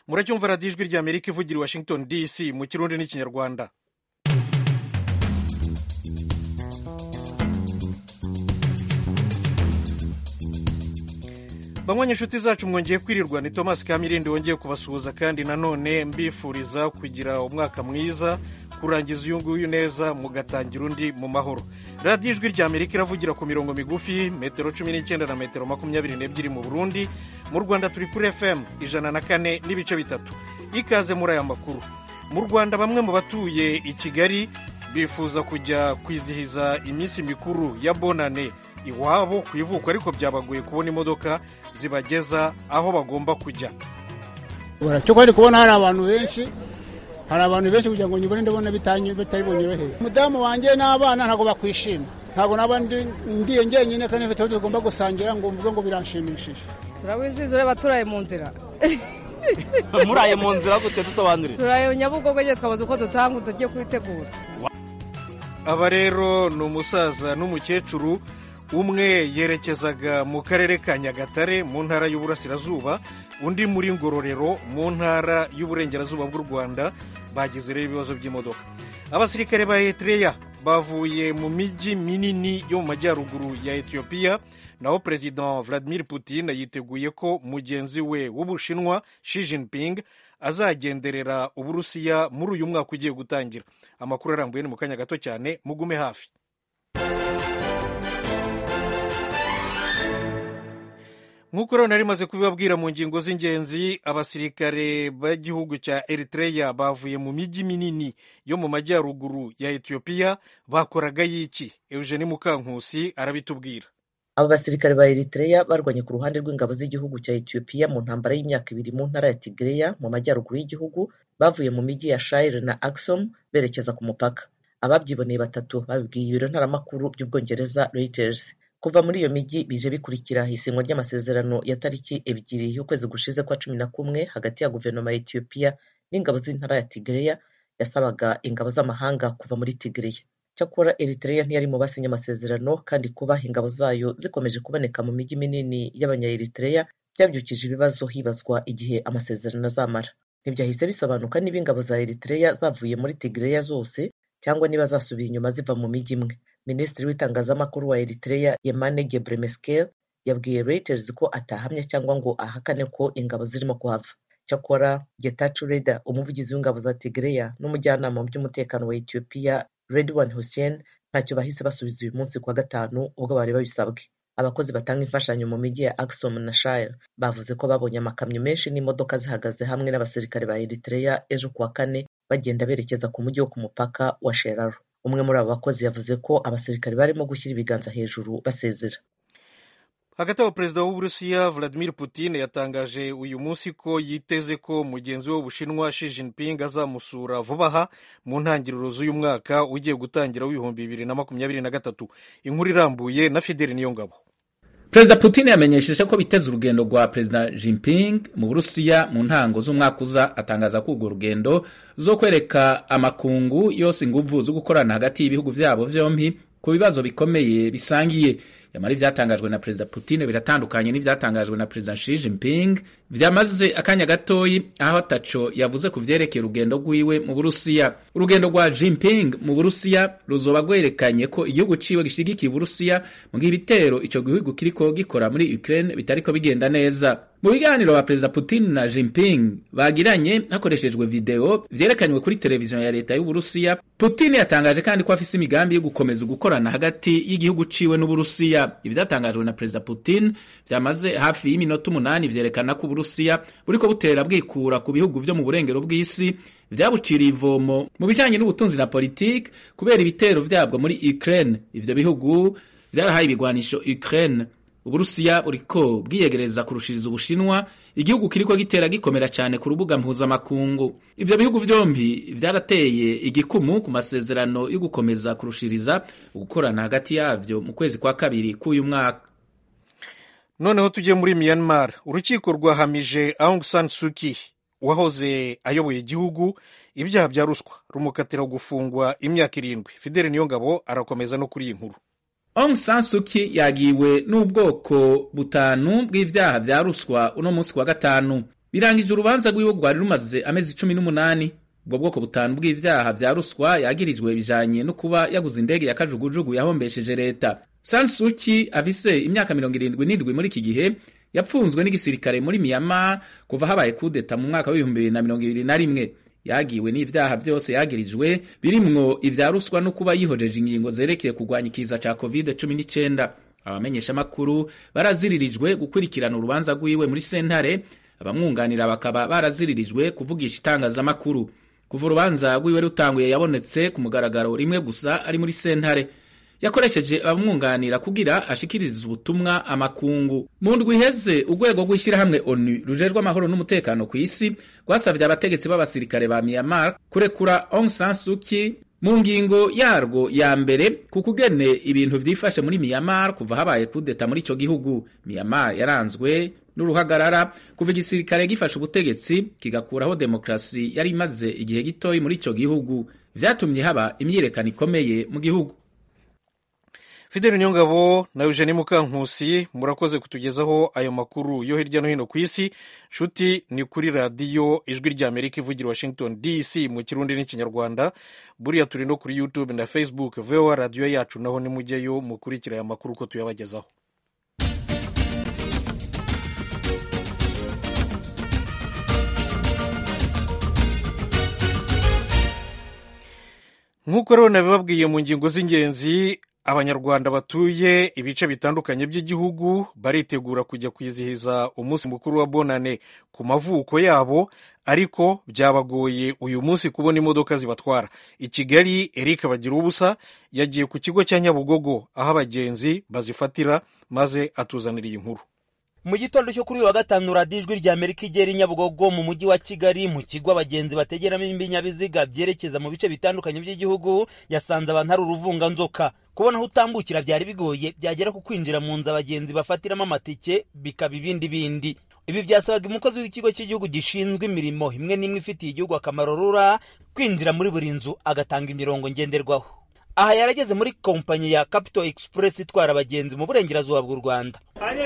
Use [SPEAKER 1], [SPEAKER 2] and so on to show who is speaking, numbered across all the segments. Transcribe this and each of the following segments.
[SPEAKER 1] muracyumva radiyo ijwi rya amerika ivugira i washington dc mu kirundi n'ikinyarwanda bamwe inshuti zacu mwongeye kwirirwa ni thomas kamirindi wongeye kubasuhuza kandi nanone mbifuriza kugira umwaka mwiza kurangiza uyu nguyu neza mugatangira undi mu mahoro radiyo ijwi rya amerika iravugira ku mirongo migufi metero cumi n'icyenda na metero makumyabiri n'ebyiri mu burundi mu rwanda turi kuri fm ijana na kane n'ibice bitatu ikaze muri aya makuru mu rwanda bamwe mu batuye i kigali bifuza kujya kwizihiza iminsi mikuru ya bonane iwabo ku ivuko ariko byabagoye kubona imodoka zibageza aho bagomba kujya
[SPEAKER 2] cyo kwari kubona hari abantu benshi hari abantu benshi kugira ngo nyibone ndabona bitari bunyoroheye umudamu wanjye n'abana ntabwo bakwishima ntabwo naba ndiye njyenyine kandi mfite aho tugomba gusangira ngo mvuge ngo biranshimishije
[SPEAKER 3] turabizihiza ureba turaye mu nzira
[SPEAKER 4] muraye mu nzira gute dusobanurire
[SPEAKER 3] turaye nyabugogo igihe twabuze uko dutanga tugiye kubitegura
[SPEAKER 1] aba rero ni umusaza n'umukecuru umwe yerekezaga mu karere ka nyagatare mu ntara y'uburasirazuba undi muri ngororero mu ntara y'uburengerazuba bw'u rwanda bagize rero ibibazo by'imodoka abasirikare ba eritreya bavuye mu mijyi minini yo mu majyaruguru ya etiyopiya naho perezida vladimir putin yiteguye ko mugenzi we w'ubushinwa Xi Jinping azagenderera uburusiya muri uyu mwaka ugiye gutangira amakuru arambuye ni mu kanya gato cyane mugume hafi nk'uko rero nari maze kubibabwira mu ngingo z'ingenzi abasirikare b'igihugu cya eritreya bavuye mu mijyi minini yo mu majyaruguru ya etiyopiya bakoraga y'iki eugene mukankusi arabitubwira
[SPEAKER 5] abo basirikare ba eritreya barwanye ku ruhande rw'ingabo z'igihugu cya etiyopiya mu ntambara y'imyaka ibiri mu ntara ya tigreya mu majyaruguru y'igihugu bavuye mu mijyi ya shire na axom berekeza ku mupaka ababyiboneye batatu babibwiye ibiro ntaramakuru by'ubwongereza reuters kuva muri iyo mijyi bije bikurikira isinywa ry'amasezerano ya tariki ebyiri y'ukwezi gushize kwa cumi na kumwe hagati ya guverinoma ya etiyopiya n'ingabo z'intara ya tigreya yasabaga ingabo z'amahanga kuva muri tigreya cyakora eritreya ntiyari mu basinye amasezerano kandi kuba ingabo zayo zikomeje kuboneka mu mijyi minini y'abanya-eritreya byabyukije ibibazo hibazwa igihe amasezerano azamara ntibyahise bisobanuka niba ingabo za eritreya zavuye muri tigreya zose cyangwa niba zasubiye inyuma ziva mu mijyi imwe minisitiri w'itangazamakuru wa eritreya yemane gebremeskel yabwiye reuters ko atahamya cyangwa ngo ahakane ko ingabo zirimo kuhava cyakora getachew reda umuvugizi w'ingabo za tigreya n'umujyanama mu by'umutekano wa etiyopiya redwan hussein ntacyo bahise basubiza uyu munsi kuwa gatanu ubwo bari babisabwe abakozi batanga imfashanyo mu mijyi ya axom na shire bavuze ko babonye amakamyo menshi n'imodoka zihagaze hamwe n'abasirikare ba eritreya ejo kuwa kane bagenda berekeza ku mujyi wo ku mupaka wa sheraro umwe muri abo bakozi yavuze ko abasirikare barimo gushyira ibiganza hejuru basezera
[SPEAKER 1] hagati aho perezida w'uburusiya vladimir putin yatangaje uyu munsi ko yiteze ko mugenzi we w'ubushinwa Xi Jinping azamusura vuba aha mu ntangiriro z'uyu mwaka ugiye gutangira w'ibihumbi bibiri na makumyabiri na gatatu inkuru irambuye na fideli niyongabo
[SPEAKER 6] perezida putin yamenyesheje ko biteze urugendo rwa perezida Jinping mu burusiya mu ntango z'umwaka uza atangaza ko urwo rugendo zo kwereka amakungu yose inguvu zo gukorana hagati y'ibihugu byabo byombi ku bibazo bikomeye bisangiye yamara ibyatangajwe na perezida putin biratandukanye n'ibyatangajwe na perezida Xi Jinping byamaze akanya gatoyi aho ataco yavuze ku vyerekeye urugendo rwiwe mu burusiya urugendo rwa Jinping mu burusiya ruzoba rwerekanye ko igihugu ciwe gishigikiye uburusiya mu gihe ibitero ico gihugu kiriko gikora muri Ukraine bitariko bigenda neza mu biganiro ba perezida Putin na Jinping bagiranye hakoreshejwe video vyerekanywe kuri televiziyo ya leta y'uburusiya Putin yatangaje kandi ko afise imigambi yo gukomeza gukorana hagati y'igihugu ciwe n'uburusiya ivyatangajwe na perezida Putin vyamaze hafi y'iminota umunani vyerekana ko uburusiya buriko butera bwikura ku bihugu vyo mu burengero bw'isi vyabuciriye ivomo mu bijanye n'ubutunzi na politiki kubera ibitero vyabwo muri Ukraine ivyo bihugu vyarahaye ibigwanisho Ukraine uburusiya buriko bwiyegereza kurushiriza ubushinwa igihugu kiriko gitera gikomera cyane ku rubuga mpuzamakungu ivyo bihugu vyombi vyarateye igikumu ku masezerano yo gukomeza kurushiriza ugukorana hagati yavyo mu kwezi kwa kabiri k'uyu mwaka
[SPEAKER 1] noneho tujye muri myanmar urukiko rwahamije aung san suu kyi wahoze ayoboye igihugu ibyaha bya ruswa rumukatira gufungwa imyaka irindwi fideli niyongabo arakomeza no kuri iyi nkuru
[SPEAKER 6] Aung San Suu Kyi yagiwe n'ubwoko butanu bw'ivyaha vya ruswa uno munsi wa gatanu birangije urubanza rwiwe rwari rumaze amezi cumi n'umunani ubwo bwoko butanu bw'ivyaha vya ruswa yagirijwe bijanye no kuba yaguze indege ya kajugujugu yahombesheje leta sansuki afise imyaka mirongo irindwi n'indwi muri iki gihe yapfunzwe n'igisirikare muri myanmar kuva habaye kudeta mu mwaka w'ibihumbi bibiri na mirongo ibiri na rimwe yagiwe n'ivyaha vyose yagirijwe birimwo ivya ruswa no kuba yihojeje ingingo zerekeye kurwanya ikiza ca covid cumi n'icenda abamenyeshamakuru baraziririjwe gukurikirana urubanza rwiwe muri sentare abamwunganira bakaba baraziririjwe kuvugisha itangazamakuru kuva urubanza rwiwe rutanguye yabonetse ku mugaragaro rimwe gusa ari muri sentare yakoresheje abamwunganira kugira ashikirize ubutumwa amakungu mu ndwi iheze urwego rw'ishyirahamwe onu rujejwe amahoro n'umutekano ku isi rwasavye abategetsi b'abasirikare ba myanmar kurekura aung san suu kyi mu ngingo yarwo ya mbere ku kugene ibintu vyifashe muri myanmar kuva habaye kudeta muri ico gihugu myanmar yaranzwe n'uruhagarara kuva igisirikare gifashe ubutegetsi kigakuraho demokrasi yari imaze igihe gitoyi muri ico gihugu vyatumye haba imyiyerekano ikomeye mu gihugu
[SPEAKER 1] fideli nyongabo na eugenie mukankusi murakoze kutugezaho ayo makuru yo hirya no hino ku isi nshuti ni kuri radiyo ijwi rya amerika ivugira washington dc mu kirundi n'ikinyarwanda buriya turi no kuri youtube na facebook voa radiyo yacu naho nimujyeyo mukurikira aya makuru uko tuyabagezaho nk'uko rero nabibabwiye mu ngingo z'ingenzi abanyarwanda batuye ibice bitandukanye by'igihugu baritegura kujya kwizihiza umunsi mukuru wa bonane ku mavuko yabo ariko byabagoye uyu munsi kubona imodoka zibatwara i kigali eric bagira ubusa yagiye ku kigo cya nyabugogo aho abagenzi bazifatira maze atuzanira iyi nkuru
[SPEAKER 7] mu gitondo cyo kuri uyu wa gatanu radiyo ijwi rya amerika igera i nyabugogo mu mujyi wa kigali mu kigo abagenzi bategeramo ibinyabiziga byerekeza mu bice bitandukanye by'igihugu yasanze abantu hari uruvunganzoka kubona aho utambukira byari bigoye byagera ku kwinjira mu nzu abagenzi bafatiramo amatike bikaba ibindi bindi ibi byasabaga umukozi w'ikigo cy'igihugu gishinzwe imirimo imwe n'imwe ifitiye igihugu akamaro rura kwinjira muri buri nzu agatanga imirongo ngenderwaho aha yarageze muri kompanyi ya Capital Express itwara abagenzi mu burengerazuba bw'u Rwanda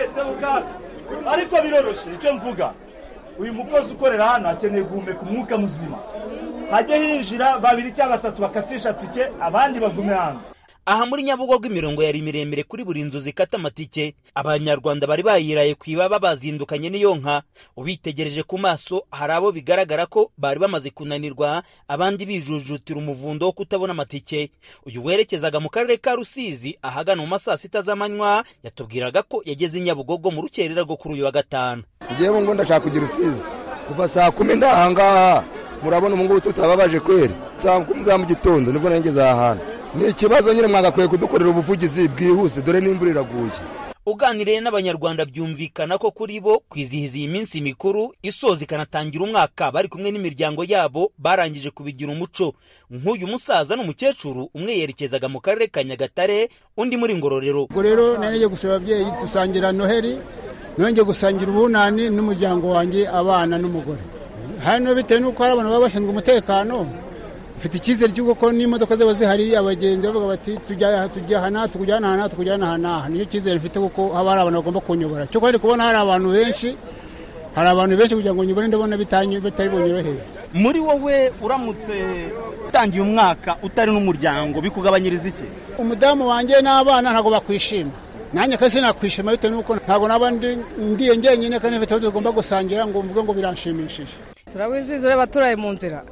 [SPEAKER 8] ariko biroroshye icyo mvuga uyu mukozi ukorera hano akeneye guhumeka umwuka muzima hajye hinjira babiri cyangwa batatu bakatisha tike abandi bagume hanze
[SPEAKER 7] aha muri nyabugogo imirongo yari miremire kuri buri nzu zikata amatike abanyarwanda bari bayiraye ku ibaba bazindukanye n'iyo nka ubitegereje ku maso hari abo bigaragara ko bari bamaze kunanirwa abandi bijujutira umuvundo wo kutabona amatike uyu werekezaga mu karere ka rusizi ahagana mu ma saa sita z'amanywa yatubwiraga ko yageze i nyabugogo mu rukerera rwo kuri uyu wa gatanu
[SPEAKER 9] ngewe ngo ndashaka kugira rusizi kuva saa kumi ndahangaha murabona ubu ngubu tutababaje kweri saa kumi za mu gitondo nibwo nageze aha hantu ni ikibazo nyine mwagakwiye kudukorera ubuvugizi bwihuse dore n'imvura iraguye
[SPEAKER 7] uganiriye n'abanyarwanda byumvikana ko kuri bo kwizihiza iyi minsi mikuru isoza ikanatangira umwaka bari kumwe n'imiryango yabo barangije kubigira umuco nk'uyu musaza n'umukecuru umwe yerekezaga mu karere ka nyagatare undi muri ngororero
[SPEAKER 2] ubwo rero nari gusaba ababyeyi dusangira noheli nongeye gusangira ubunani n'umuryango wanjye abana n'umugore hano bitewe n'uko hari abantu baba bashinzwe umutekano ufite icyizere cy'uko ko n'imodoka zaba zihari abagenzi bavuga bati tujya tujya aha tukujyana aha tukujyana aha n'aha niyo cyizere mfite kuko haba hari abantu bagomba kunyobora cyo kandi kubona hari abantu benshi hari abantu benshi kugira ngo nyibone ndabona bitari bunyorohere
[SPEAKER 4] muri wowe uramutse utangiye umwaka utari n'umuryango bikugabanyiriza iki
[SPEAKER 2] umudamu wanjye n'abana ntabwo bakwishima nanjye kasi nakwishima bitewe n'uko ntabwo naba ndiye njyenyine kandi mfite aho tugomba gusangira ngo mvuge ngo biranshimishije
[SPEAKER 3] turawizihiza ureba turaye mu nzira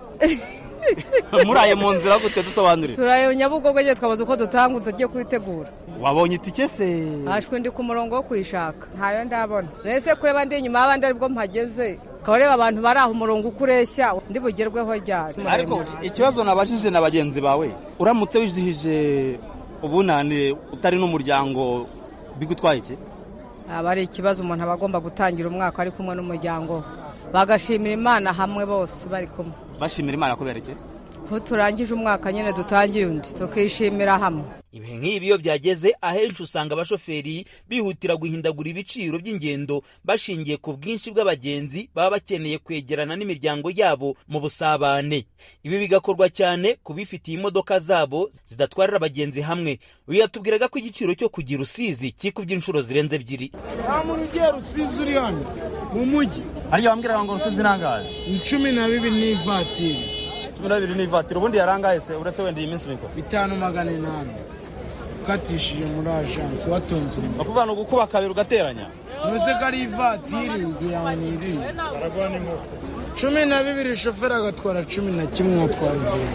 [SPEAKER 4] muraye mu nzira gute dusobanurire
[SPEAKER 3] turaye nyabugogo nyine twabuze uko dutanga tugiye kubitegura
[SPEAKER 4] wabonye itike se
[SPEAKER 3] hashwe ndi ku murongo wo kuyishaka ntayo ndabona nese kureba ndi inyuma y'abandi aribwo mpageze ukaba ureba abantu bari aho umurongo uko ureshya ndi bugerweho ryari
[SPEAKER 4] ariko ikibazo nabajije na bagenzi bawe uramutse wizihije ubunane utari n'umuryango bigutwaye iki
[SPEAKER 3] aba ari ikibazo umuntu aba agomba gutangira umwaka ari kumwe n'umuryango bagashimira imana hamwe bose bari kumwe
[SPEAKER 4] bashimira imana kubera iki
[SPEAKER 3] ko turangije umwaka nyine dutangiye undi tukishimira hamwe
[SPEAKER 7] ibihe nk'ibi iyo byageze ahenshi usanga abashoferi bihutira guhindagura ibiciro by'ingendo bashingiye ku bwinshi bw'abagenzi baba bakeneye kwegerana n'imiryango yabo mu busabane ibi bigakorwa cyane ku bifitiye imodoka zabo zidatwarira abagenzi hamwe uyu yatubwiraga ko igiciro cyo kugira rusizi kikubye inshuro zirenze ebyiri
[SPEAKER 10] nta muntu ugiye rusizi uri hano mu mujyi
[SPEAKER 4] hariya wambwiraga ngo rusizi nangahe
[SPEAKER 10] ni cumi na bibiri n'ivatiri
[SPEAKER 4] cumi na bibiri n'ivatiri ubundi yarangaye se uretse wenda iyi minsi mikuru
[SPEAKER 10] bitanu magana inani ukatishije muri ajansi watonze umuntu
[SPEAKER 4] bakuvuga ni ugukuba kabiri ugateranya
[SPEAKER 10] ntuze ko ari ivatiri yaniriye cumi na bibiri shoferi agatwara cumi na kimwe atwara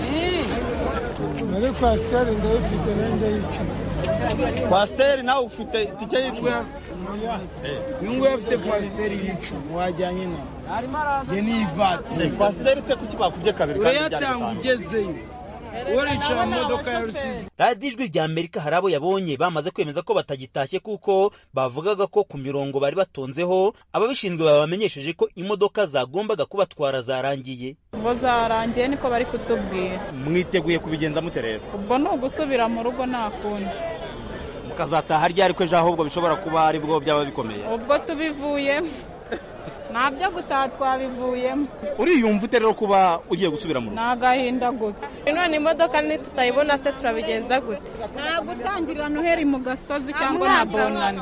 [SPEAKER 10] muri kwasiteri ndayifite nanjye y'icumi
[SPEAKER 4] kwasiteri nawe ufite itike y'icumi
[SPEAKER 10] uyu nguyu afite kwasiteri y'icumi wajyanye nawe njye ni ivatiri
[SPEAKER 4] kwasiteri se kuki bakubye kabiri
[SPEAKER 10] urayatanga ugezeyo uricara mu modoka ya rusizi
[SPEAKER 7] radiyo ijwi rya amerika hari abo yabonye bamaze kwemeza ko batagitashye kuko bavugaga ko ku mirongo bari batonzeho ababishinzwe babamenyesheje ko imodoka zagombaga kubatwara zarangiye
[SPEAKER 11] ubwo zarangiye niko bari kutubwira
[SPEAKER 4] mwiteguye kubigenza mute rero
[SPEAKER 11] ubwo ni ugusubira mu rugo nta kundi
[SPEAKER 4] mukazataha ryari ko ejo ahubwo bishobora kuba ari bwo byaba bikomeye
[SPEAKER 11] ubwo tubivuyemo nta byo gutaha twabivuyemo
[SPEAKER 4] uriyumva ute rero kuba ugiye gusubira mu rugo
[SPEAKER 11] ni agahinda gusa none imodoka nitutayibona se turabigenza gute nta gutangirira noheri mu gasozi cyangwa na bonani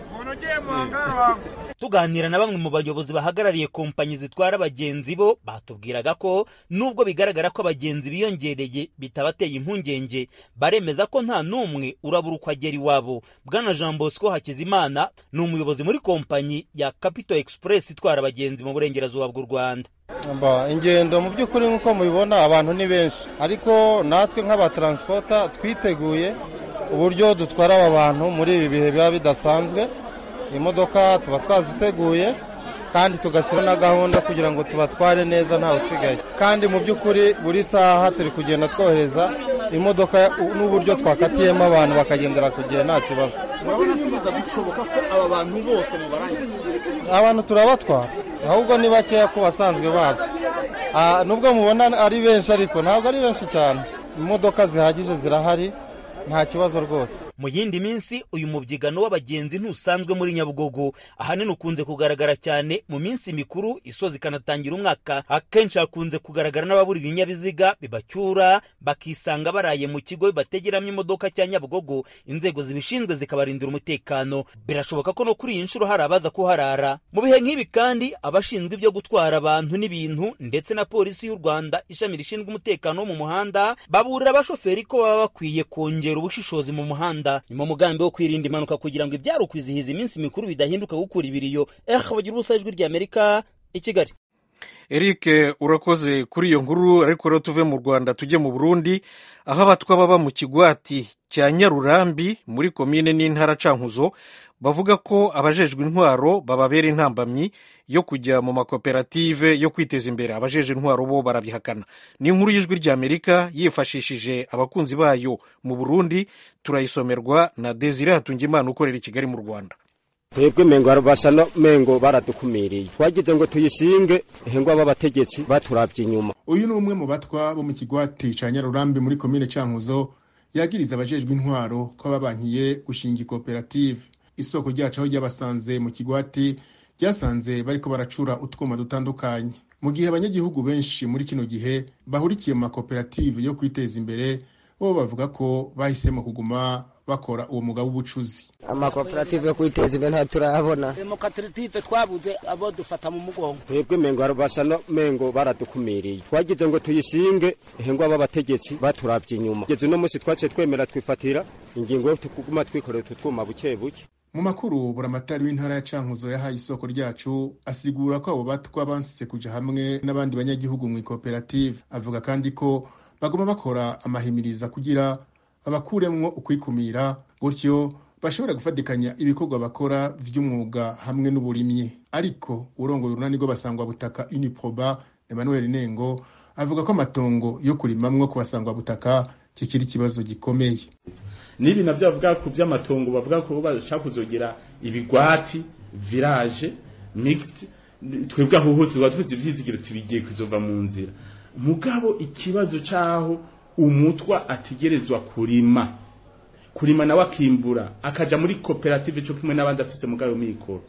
[SPEAKER 7] tuganira na bamwe mu bayobozi bahagarariye kompanyi zitwara abagenzi bo batubwiraga ko nubwo bigaragara ko abagenzi biyongereye bitabateye impungenge baremeza ko nta n'umwe urabura uko agera iwabo bwana jean bosco hakizimana ni umuyobozi muri kompanyi ya capital express itwara abagenzi mu burengerazuba bw'u rwanda
[SPEAKER 12] ingendo mu by'ukuri nk'uko mubibona abantu ni benshi ariko natwe nk'abataransipota twiteguye uburyo dutwara aba bantu muri ibi bihe biba bidasanzwe imodoka tuba twaziteguye kandi tugashyira na gahunda kugira ngo tubatware neza ntawe usigaye kandi mu by'ukuri buri saha turi kugenda twohereza imodoka n'uburyo twakatiyemo abantu bakagendera ku gihe nta kibazo
[SPEAKER 4] urabona se biza gushoboka ko aba bantu bose mubarangiza
[SPEAKER 12] abantu turabatwara ahubwo ni bakeya ku basanzwe bazi nubwo mubona ari benshi ariko ntabwo ari benshi cyane imodoka zihagije zirahari nta kibazo rwose
[SPEAKER 7] mu yindi minsi uyu mubyigano w'abagenzi ntusanzwe muri nyabugogo ahanini ukunze kugaragara cyane mu minsi mikuru isoza ikanatangira umwaka akenshi hakunze kugaragara n'ababura ibinyabiziga bibacyura bakisanga baraye mu kigo bibategeramo imodoka cya nyabugogo inzego zibishinzwe zikabarindira umutekano birashoboka ko no kuri iyi nshuro hari abaza kuharara mu bihe nk'ibi kandi abashinzwe ibyo gutwara abantu n'ibintu ndetse na polisi y'u rwanda ishami rishinzwe umutekano wo mu muhanda baburira abashoferi ko baba bakwiye kongera ubushishozi mu muhanda ni mu mugambi wo kwirinda impanuka kugira ngo ibyari ukwizihiza iminsi mikuru bidahinduka gukura ibiriyo eh bagira ubusa ijwi ry'amerika i kigali
[SPEAKER 1] eric urakoze kuri iyo nkuru ariko rero tuve mu rwanda tujye mu burundi aho abatwa baba mu kigwati cya nyarurambi muri komine n'intara cankuzo bavuga ko abajejwe intwaro bababera intambamyi yo kujya mu makoperative yo kwiteza imbere abajeje intwaro bo barabihakana ni inkuru y'ijwi ry'amerika yifashishije abakunzi bayo mu burundi turayisomerwa na desire hatungimana ukorera i kigali mu rwanda
[SPEAKER 13] twebwe mengo basa no mengo baradukumiriye twagize ngo tuyishinge hengwa b'abategetsi baturabye inyuma
[SPEAKER 14] uyu ni umwe mu batwa bo mu kigwati ca nyarurambi muri komine cankuzo yagiriza abajejwe intwaro ko babankiye gushinga ikoperative isoko ryacu aho ryabasanze mu kigwati ryasanze bariko baracura utwuma dutandukanye mu gihe abanyagihugu benshi muri kino gihe bahurikiye mu makoperative yo kwiteza imbere bo bavuga ko bahisemo kuguma bakora uwo mwuga w'ubucuzi
[SPEAKER 15] amakoperative yo kwiteza imbere ntayo turayabona
[SPEAKER 16] amakoperative twabuze abo dufata mu mugongo
[SPEAKER 13] twebwe mengo basa no mengo baradukumiriye twagize ngo tuyishinge hengwa b'abategetsi baturabye inyuma kugeza uno munsi twaciye twemera twifatira ingingo yo kuguma twikorera utu twuma buke buke
[SPEAKER 14] mu makuru buramatari w'intara ya cankuzo yahaye isoko ryacu asigura ko abo batwa bansitse kuja hamwe n'abandi banyagihugu mu ikoperative avuga kandi ko baguma bakora amahimiriza kugira babakuremwo ukwikumira gutyo bashobora gufatikanya ibikorwa bakora vy'umwuga hamwe n'uburimyi ariko urongoye urunani rw'abasangwa butaka uniproba emmanuel nengo avuga ko amatongo yo kurimamwo ku basangwa butaka kikiri ikibazo gikomeye
[SPEAKER 17] n'ibi navyo bavuga ku vy'amatongo bavuga ko bashaka kuzogira ibigwati village mixed twebwe aho hose tuba dufite ivyizigiro tubigiye kuzova mu nzira mugabo ikibazo cyaho umutwa ategerezwa kurima kurima nawe akimbura akaja muri koperative cyo kimwe n'abandi afise mugabo mikoro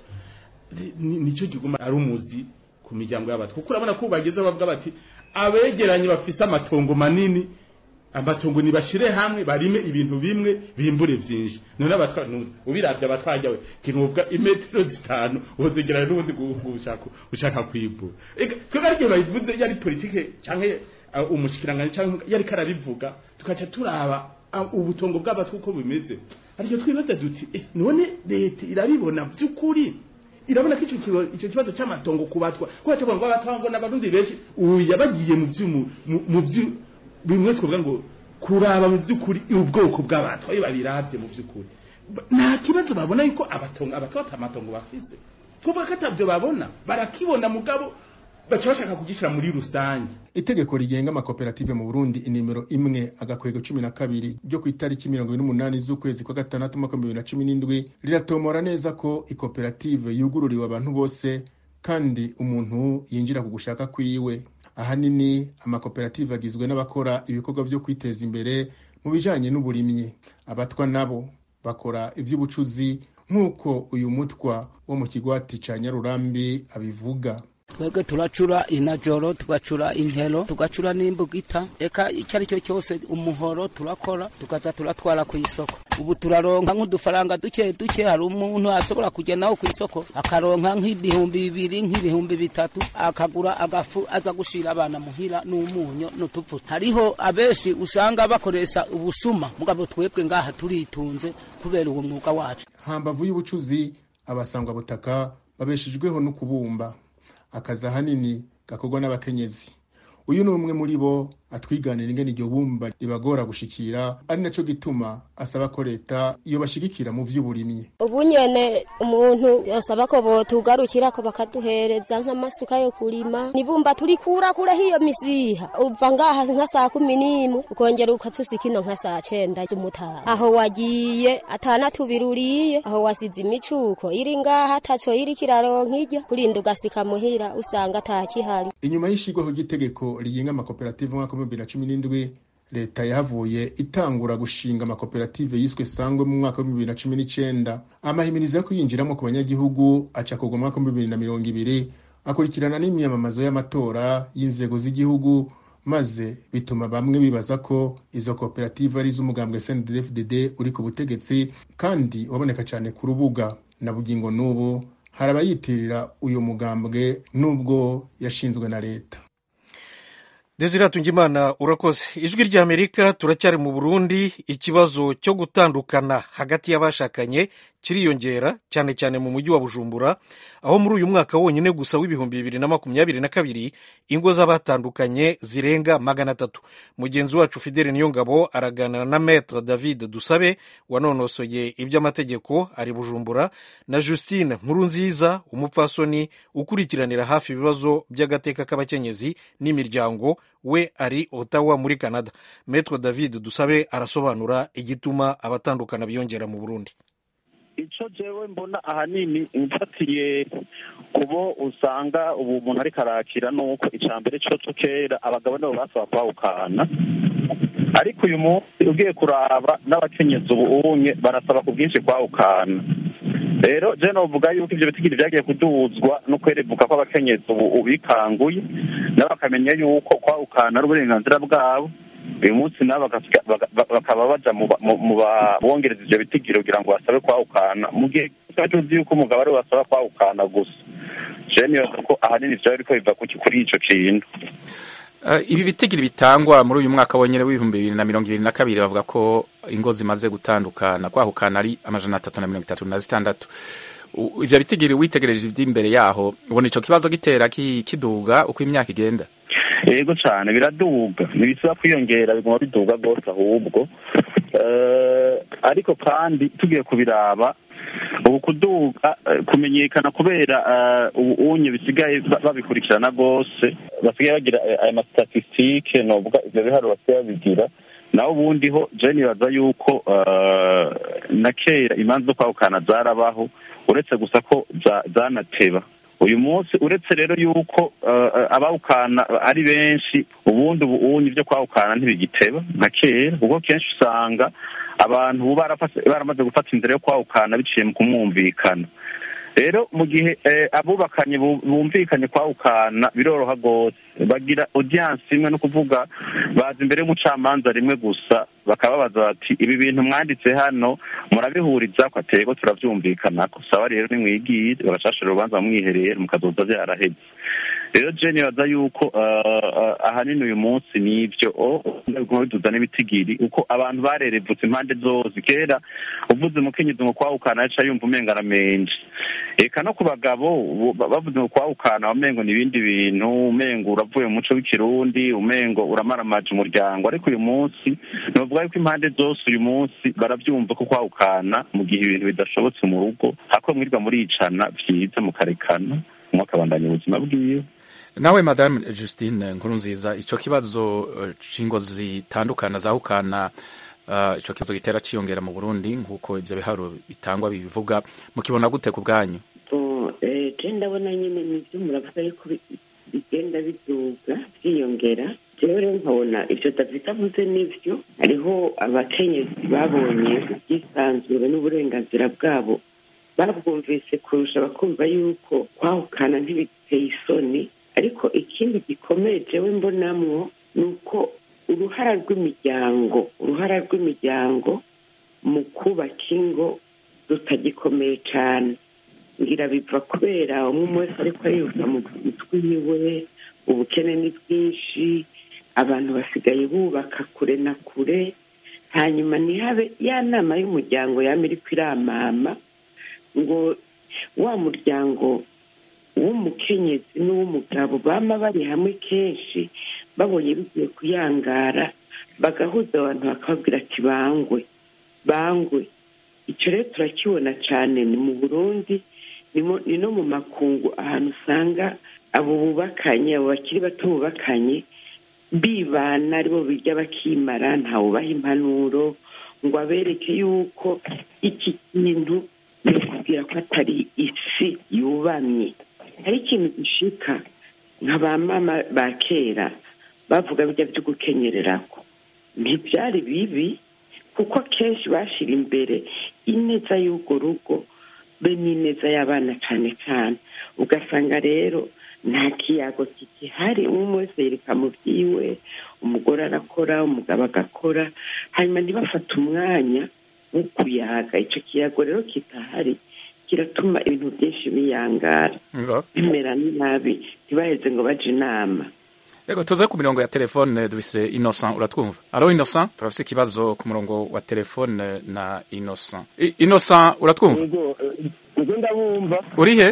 [SPEAKER 17] nicyo giguma ari umuzi ku miryango y'abatwa kuko urabona ko bageze bavuga bati abegeranye bafise amatongo manini amatongo nibashire hamwe barime ibintu bimwe bimbure vyinshi none abatwa ubiravye abatwajya we kinubwa imetero zitanu uzogerana n'ubundi gushaka ushaka kwibura twebwe ariko bayivuze yari politike canke umushikiranganje canke yari karabivuga tukaca turaba ubutongo bw'abatwa uko bimeze ariko twibaza duti none leta irabibona vy'ukuri irabona ko icyo kibazo cy'amatongo kubatwa kuko tuvuga ngo abatwa ngo n'abarundi benshi ubu yabagiye mu vy'umu mu vyu bimwe twavuga ngo kuraba mu by'ukuri ubwoko bw'abatwa iyo babiravye mu by'ukuri nta kibazo babona yuko abatongo abatwa amatongo bafise twavuga ko atabyo babona barakibona mugabo baca bashaka kugishyira muri rusange
[SPEAKER 14] itegeko rigenga amakoperative mu burundi inimero imwe agakwego cumi na kabiri ryo ku itariki mirongo ine n'umunani z'ukwezi kwa gatandatu umwaka bibiri na cumi n'indwi riratomora neza ko ikoperative yugururiwe abantu bose kandi umuntu yinjira ku gushaka kwiwe ahanini amakoperative agizwe n'abakora ibikorwa byo kwiteza imbere mu bijanye n'uburimyi abatwa nabo bakora ivy'ubucuzi nk'uko uyu mutwa wo mu kigwati ca nyarurambi abivuga
[SPEAKER 16] twebwe turacura inajoro tugacura intero tugacura n'imbugita eka icyo ari cyo cyose umuhoro turakora tukaza turatwara ku isoko ubu turaronka nk'udufaranga duke duke hari umuntu ashobora kujya nawe ku isoko akaronka nk'ibihumbi bibiri nk'ibihumbi bitatu akagura agafu aza gushira abana muhira n'umunyu n'utuvuta hariho abenshi usanga bakoresha ubusuma mugabo twebwe ngaha turitunze kubera uwo mwuga wacu
[SPEAKER 14] hambavu y'ubucuzi abasangwa butaka babeshejweho no kubumba akazi ahanini gakorwa n'abakenyezi uyu ni umwe muri bo atwiganira ingene iryo bumba ribagora gushikira ari naco gituma asaba ko leta iyo bashigikira mu vy'uburimyi
[SPEAKER 18] ubu nyene umuntu yasaba ko botugarukira ko bakaduhereza nk'amasuka yo kurima nibumba turikura kure hiyo misiha uva ngaha nka saa kumi n'imwe ukongera ukatusa kino nka saa cenda z'umutaha aho wagiye atana tubiri uriye aho wasize imicuko iri ngaha ataco iri kiraronka irya kurinda ugasika muhira usanga atakihari
[SPEAKER 14] inyuma y'ishigwaho ry'itegeko rigenga amakoperative mwaka w'ibihumbi bibiri na cumi n'indwi leta yahavuye itangura gushinga amakoperative yiswe sangwe mu mwaka w'ibihumbi bibiri na cumi n'icenda amahimirizo yo kuyinjiramo ku banyagihugu aca kugwa mu mwaka w'ibihumbi bibiri na mirongo ibiri akurikirana n'imyamamazo y'amatora y'inzego z'igihugu maze bituma bamwe bibaza ko izo koperative ari iz'umugambwe snddfdd uri ku butegetsi kandi waboneka cyane ku rubuga na bugingo n'ubu hari abayitirira uyu mugambwe n'ubwo yashinzwe na leta
[SPEAKER 1] desire tungimana urakoze ijwi ry'amerika turacyari mu burundi ikibazo cyo gutandukana hagati y'abashakanye kiriyongera cyane cyane mu mujyi wa bujumbura aho muri uyu mwaka wonyine gusa w'ibihumbi bibiri na makumyabiri na kabiri ingo z'abatandukanye zirenga magana atatu mugenzi wacu fidele niyongabo araganira na metre david dusabe wanonosoye iby'amategeko ari bujumbura na justine nkurunziza umupfasoni ukurikiranira hafi ibibazo by'agateka k'abakenyezi n'imiryango we ari otawa muri canada metre david dusabe arasobanura igituma abatandukana biyongera mu burundi
[SPEAKER 19] icyo jewe mbona ahanini mfatiye kubo usanga ubu umuntu ariko arakira ni uko icya mbere cyo cyo kera abagabo nabo basaba kwawukana ariko uyu munsi ugiye kuraba n'abakenyezi ubu unye barasaba ku bwinshi kwawukana rero je novuga yuko ivyo bitigiri vyagiye kuduzwa no kwerevuka kw'abakenyezi ubu bikanguye nabo bakamenya yuko kwawukana ari uburenganzira bwabo uyu munsi nabo bakaba baja mu babongereza ivyo bitigiro kugira ngo basabe kwawukana mu gihe tuba tuzi yuko umugabo ariwe basaba kwawukana gusa je nibaza ko ahanini vyaba biriko biva kuri ico kintu
[SPEAKER 6] ibi bitigiri bitangwa muri uyu mwaka wonyine w'ibihumbi bibiri na mirongo ibiri na kabiri bavuga ko ingo zimaze gutandukana kwahukana ari amajana atatu na mirongo itatu na zitandatu ivyo bitigiri witegereje ivy'imbere yaho ubona ico kibazo gitera kiduga uko imyaka igenda
[SPEAKER 19] yego cyane biraduga ntibisaba kwiyongera biguma biduga rwose ahubwo ariko kandi tugiye kubiraba ubu kuduga kumenyekana kubera ubu unye bisigaye babikurikirana rwose basigaye bagira aya masitatisitike novuga ivyo biharuro basigaye babigira naho ubundi ho je nibaza yuko na kera imanza zo kwahukana zarabaho uretse gusa ko zanateba uyu munsi uretse rero yuko abawukana ari benshi ubundi ubundi ibyo kwawukana ntibigiteba nka kera kuko kenshi usanga abantu baramaze gufata inzira yo kwawukana biciye mu kumwumvikana rero mu gihe abubakanye bumvikanye kwawukana biroroha rwose bagira audience imwe no kuvuga baza imbere y'umucamanza rimwe gusa bakababaza bati ibi bintu mwanditse hano murabihuriza ko atego turabyumvikana saba rero nimwigire bagashashira urubanza mwihereye mukazoza byaraheze rero je nibaza yuko ahanini uyu munsi nivyo biguma biduza n'ibitigiri uko abantu barerevutse impande zose kera uvuze umukenyezi ngo kwawukana yaca yumva umenga aramenje eka no ku bagabo bavuze ngo kwawukana umengo ni ibindi bintu umengo uravuye mu muco w'ikirundi umengo uramaramaje umuryango ariko uyu munsi novuga yuko impande zose uyu munsi baravyumva ko kwawukana mu gihe ibintu bidashobotse mu rugo hako mwirwa muricana vyiza mukarekana mwakabandanya ubuzima bwiwe
[SPEAKER 6] nawe madame justine nkuru nziza icyo kibazo cy'ingo zitandukana zahukana icyo kibazo gitera cyiyongera mu burundi nk'uko ibyo biharo bitangwa bibivuga mukibona gute ku bwanyu
[SPEAKER 20] ndabona nyine nibyo muravuga yuko bigenda biduga byiyongera rero nkabona ibyo david avuze nibyo hariho abakenyezi babonye ubwisanzure n'uburenganzira bwabo babwumvise kurusha bakumva yuko kwahukana ntibiteye isoni ariko ikindi gikomeye jewe mbonamwo ni uko uruhara rw'imiryango uruhara rw'imiryango mu kubaka ingo rutagikomeye cyane ngira biva kubera umwe wese ariko ariruka mu mutwe iwe ubukene ni bwinshi abantu basigaye bubaka kure na kure hanyuma ntihabe ya nama y'umuryango yaba iri kwiramama ngo wa muryango w'umukenyezi n'uw'umugabo bama bari hamwe kenshi babonye bigiye kuyangara bagahuza abantu bakababwira ati bangwe bangwe icyo rero turakibona cyane ni mu burundi ni no mu makungu ahantu usanga abo bubakanye abo bakiri bato bubakanye bibana aribo birya bakimara ntawubaha impanuro ngo abereke yuko iki kintu ni ukubwira ko atari isi yubamye hari ikintu gishika nka ba mama ba kera bavuga bijya byo gukenyerera ko ntibyari bibi kuko akenshi bashyira imbere ineza y'urwo rugo be n'ineza y'abana cyane cyane ugasanga rero nta kiyago kigihari umwe wese yereka mu byiwe umugore arakora umugabo agakora hanyuma ntibafate umwanya wo kuyaga icyo kiyago rero kitahari kiratuma ibintu byinshi biyangara bimera nabi ntibaheze ngo baje inama
[SPEAKER 6] Yego tuze ku mirongo ya telefone dufise Innocent uratwumva Alo Innocent turafise ikibazo ku murongo wa telefone na Innocent I, Innocent uratwumva
[SPEAKER 21] Yego Yego ndabumva
[SPEAKER 6] Uri he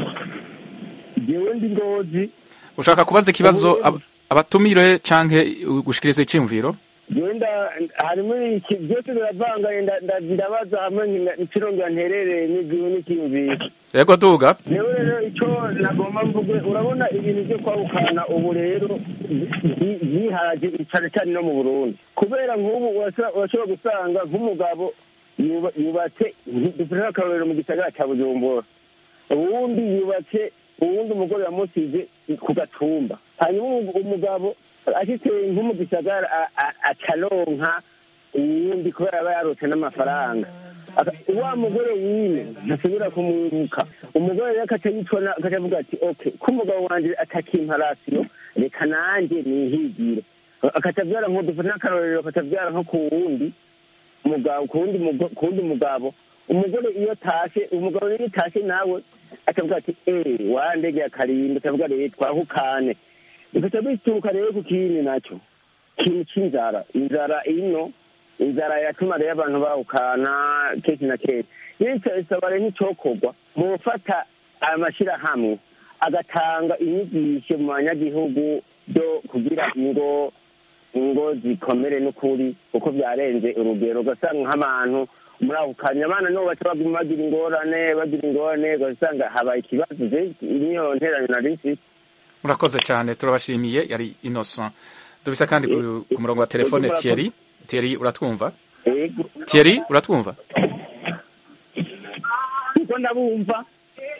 [SPEAKER 21] Jewe ndi ngozi
[SPEAKER 6] Ushaka kubaza ikibazo ab, abatumire canke gushikiriza icimviro
[SPEAKER 21] Genda harimo iki byose biravanga ndabaza hamwe ntirongera nterereye n'igihe n'ikiyumviro
[SPEAKER 6] Yego duga
[SPEAKER 21] Jewe rero icyo nagomba mvuge urabona ibintu byo kwahukana ubu rero byiharaje cyane cyane no mu Burundi kubera nk'ubu urashobora gusanga nk'umugabo yubatse dufite akarorero mu gisagara cya Bujumbura uwundi yubatse uwundi umugore yamusize ku gatumba hanyuma umugabo ashitse nko mu gisagara akaronka uwundi kubera aba yarose n'amafaranga wa mugore wine ntasubira kumwibuka umugore rero akaca yitona akaca avuga ati ok ko umugabo wanje atakimparasiyo reka nanjye nihigire akaca avyara nko dufata n'akarorero akaca avyara nko ku wundi mugabo ku wundi mugabo umugore iyo tashe umugabo rero iyo tashe nawe akavuga ati eh wandegeye akarimbi akavuga rero twahukane bikaca bituruka rero ku kindi nacyo kintu c'inzara inzara ino inzara yatuma rero abantu bahukana kenshi na kenshi rero isaba rero n'icokorwa mu gufata amashyirahamwe agatanga inyigisho mu banyagihugu byo kugira ingo ingo zikomere n'ukuri kuko byarenze urugero ugasanga nk'abantu murahukanye abana nibo baca baguma bagira ingorane bagira ingorane ugasanga habaye ikibazo niyo nterane nari mfite
[SPEAKER 6] murakoze cyane turabashimiye yari innocent dufise kandi ku murongo wa telefone Thierry Thierry uratwumva Thierry uratwumva
[SPEAKER 21] uko ndabumva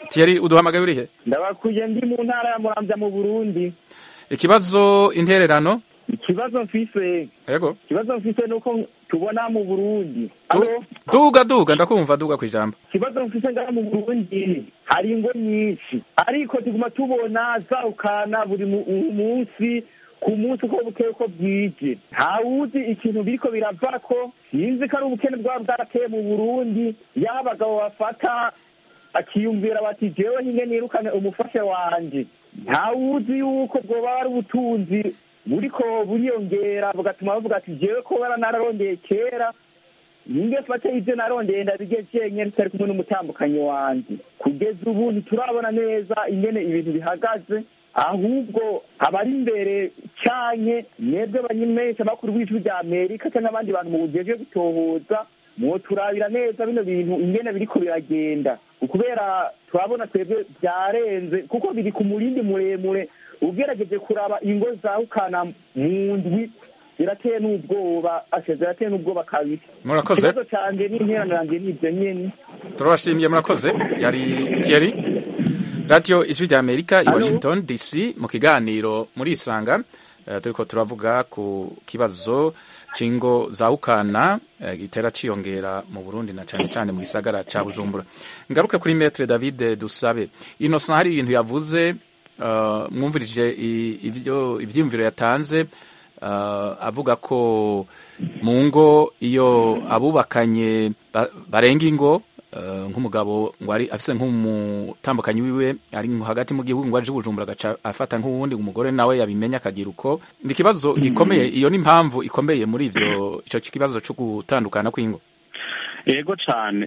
[SPEAKER 6] Thierry uduhamagaye urihe
[SPEAKER 5] ndabakuye ndi mu ntara ya muramvya mu burundi
[SPEAKER 6] ikibazo intererano
[SPEAKER 5] ikibazo mfise
[SPEAKER 6] yego
[SPEAKER 5] ikibazo mfise nuko tubona mu burundi
[SPEAKER 6] Du- duga duga ndakumva duga kwijambo
[SPEAKER 5] ikibazo mfise ngaha mu burundi hari ingo nyinshi ariko tuguma tubona zarukana buri mu- munsi ku munsi uko bukeye uko bwije ntawuzi ikintu biriko biravako sinzi ko ari ubukene bwaba bwarateye mu burundi y'aho abagabo bafata akiyumvira bati jewe nyine nirukane umufashe wanje ntawuzi yuko bwoba ari ubutunzi buriko buriyongera bugatuma bavuga ati jewe ko bara nararondeye kera ninge fate ivyo narondeye ndabige jenyene tutari kumwe n'umutambukanyi wanje kugeza ubu ntiturabona neza ingene ibintu bihagaze ahubwo abari imbere canke mwebwe banyimesha bakuru b'ijwi rya amerika canke abandi bantu mu bujejwe gutohoza mwoturabira neza bino bintu ingene biriko biragenda kubera turabona twebwe vyarenze kuko biri ku murindi muremure ugerageje kuraba ingo zawukana mu ndwi zirateye n'ubwoba ashe zirateye n'ubwoba kabiri
[SPEAKER 6] Murakoze.
[SPEAKER 5] ikibazo canje n'interano yanje n'ivyo nyene
[SPEAKER 6] turabashimiye murakoze yari Thierry radio ijwi rya amerika i washington dc mu kiganiro muri isanga eh, turiko turavuga ku kibazo c'ingo zawukana eh, gitera ciyongera mu burundi na cane cane mu gisagara ca bujumbura ngaruke kuri metre david dusabe innocent hari ibintu yavuze eh, mwumvirije i- ivyo ivyiyumviro yatanze eh, avuga ko mu ngo iyo abubakanye ba- barenga ingo eh, nk'umugabo ngo ari afise nk'umutambukanyi wiwe ari nko hagati mu gihugu ngo aje bujumbura agaca afata nk'uwundi umugore nawe yabimenya akagira uko ni ikibazo gikomeye iyo ni impamvu ikomeye muri ivyo ico kibazo co gutandukana kw'ingo
[SPEAKER 19] yego cyane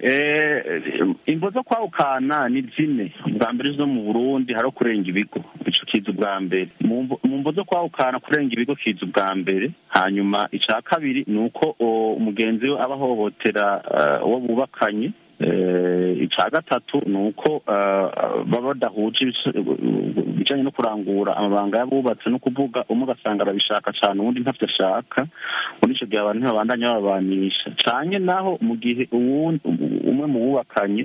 [SPEAKER 19] imvo zo kwawukana ni zine ubwa mbere zo mu burundi hari kurenga ibigo ico kiza ubwa mbere mu mvo- mu mvo zo kwawukana kurenga ibigo kiza ubwa mbere hanyuma icya kabiri ni uko o, umugenzi we aba ahohotera eh, uwo bubakanye Eh, icya gatatu ni uko eh, baba badahuje ibice- ibijyanye no kurangura amabanga y'abubatse no kuvuga umwe ugasanga arabishaka cyane uwundi ntavyo ashaka muri icyo gihe abantu ntibabandanya babanisha canye naho mu gihe uwundi umwe mu bubakanye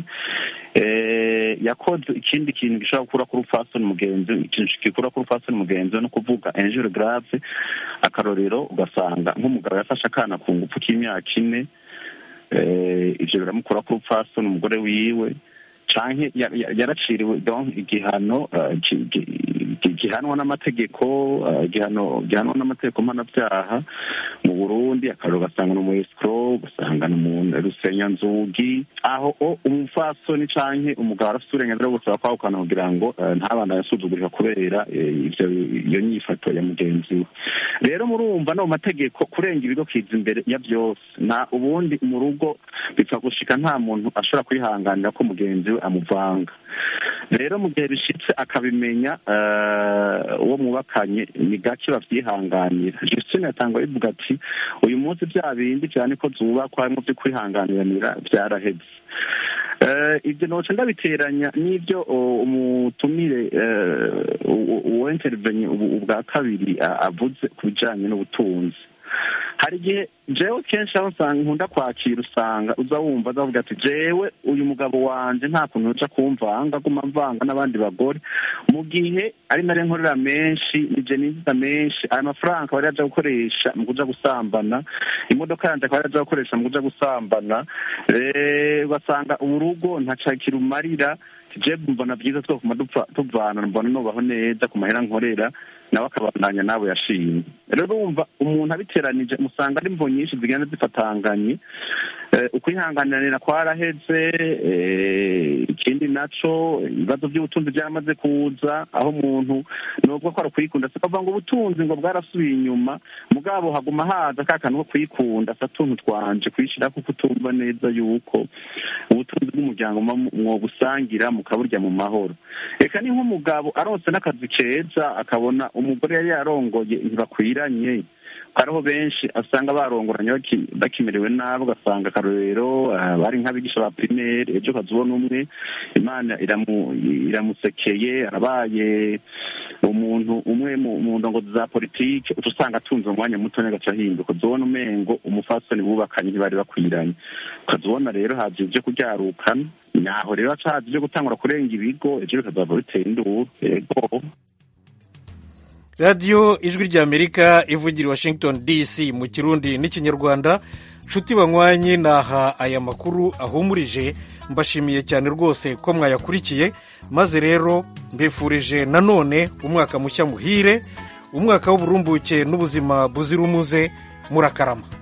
[SPEAKER 19] eh, yakoze ikindi kintu gishobora gukura kuri upfasoni mugenzi we, ikintu gikura kuri upfasoni mugenzi we no kuvuga injure grave akarorero ugasanga nk'umugabo yafashe akana ku ngufu k'imyaka ine eh, ivyo biramukura ku upfasoni umugore wiwe canke ya- ya- yaraciriwe donc igihano eh, ki- ki- ki- gihanwa n'amategeko eh, igihano gihanwa n'amategeko mpanabyaha mu burundi akarero ugasanga ni umu escrow ugasanga ni umu rusenyanzugi aho o umupfasoni canke umugabo arafite uburenganzira bwo gusaba kwahukana kugira ngo eh, ntabana yasuzugurika kubera eh, ivyo iyo nyifato ya mugenzi we rero murumva no mu mategeko kurenga ibigo kiza imbere ya byose na ubundi mu rugo bipfa gushika nta muntu ashobora kwihanganira ko mugenzi we amuvanga rero mu gihe bishitse akabimenya eh, uwo mwubakanye ni gake bavyihanganira justine yatangwa bivuga ati uyu munsi bya bindi vyane ko zubakwa harimwo vyo kwihanganiranira vyaraheze Eh, ibyo noce ndabiteranya n'ibyo o, umutumire eh, u- uwo intervenye ubu- ubwa kabiri a- avuze ku bijanye n'ubutunzi hari igihe jewe kenshi aho usanga nkunda kwakira usanga uza wumva azavuga ati jewe uyu mugabo wanje nta kuntu uca kumvanga aguma mvanga n'abandi bagore mu gihe ari nare nkorera menshi nije ninjiza menshi aya mafaranga akaba ari aja gukoresha mu kuja gusambana imodoka yanje akaba ari aja gukoresha mu kuja gusambana Eh, ugasanga urugo ntaca kirumarira je mbona byiza twokuma dupfa tuvana mbona nubaho neza ku mahera nkorera nawe akabandanya nabo yashimye rero urumva umuntu abiteranije musanga ari mvo nyinshi zigenda zifatanganye Eh, ukwihanganira kwaraheze eh, ikindi naco ibibazo by'ubutunzi byaramaze kuza aho umuntu nubwo ko ari ukwikunda si kuvuga ngo ubutunzi ngo bwarasubiye inyuma mugabo haguma haza ka kantu ko kwikunda sa tuntu twanje kwishira kuko utumva neza yuko ubutunzi bw'umuryango muba mwogusangira mukaburya mu mahoro reka ni nk'umugabo aronse n'akazi keza akabona umugore yari yarongoye ntibakwiranye hariho benshi asanga barongoranye baki- bakimerewe nabi ugasanga akarorero ah, bari nk'abigisha ba primaire ejo ukazibona umwe imana iramu- iramusekeye arabaye umuntu umwe mu mu ndongozi za politike uca usanga atunze umwanya muto agaca ahinduka uzibona umengo umufasoni bubakanye ntibari bakwiranye ukazibona rero haje ibyo kuryarukana naho rero acazi byo gutangura kurenga ibigo ejo bikazava bitera induru yego
[SPEAKER 1] radiyo ijwi ry'amerika ivugira i washington dc mu kirundi n'ikinyarwanda nshuti banywanyi naha aya makuru ahumurije mbashimiye cyane rwose ko mwayakurikiye maze rero mbifurije nanone umwaka mushya muhire umwaka w'uburumbuke n'ubuzima buzira umuze murakarama